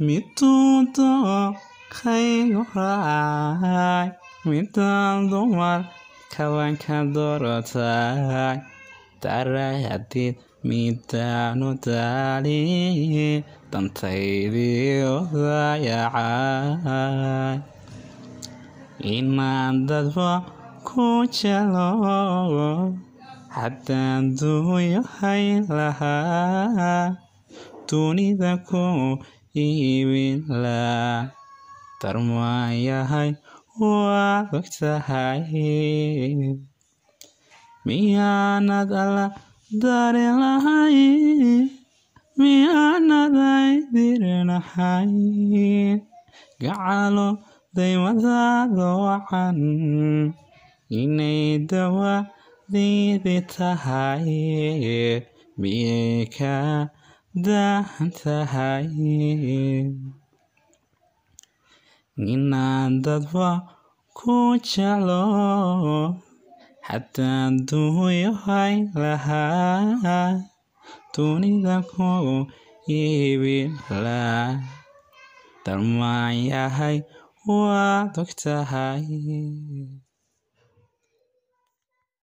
midtuudo kaygu raacay midaan dumar kabanka doorotay darayadid midaanu daali dantaydii odayacay inaan dadba ku jelo haddaan duuyo hayn lahaa dunida ku iibin laa darmaan yahay waad ogtahay miyaanad alla dari lahay miyaanaday dirinahay gacalo daymadaada wacan inay dawadeedi tahay miyay ka daahan tahay inaan dadba ku jeclo haddaan duuyo hayn lahaa dunida ku iibin laa darmaan yahay waad ogtahay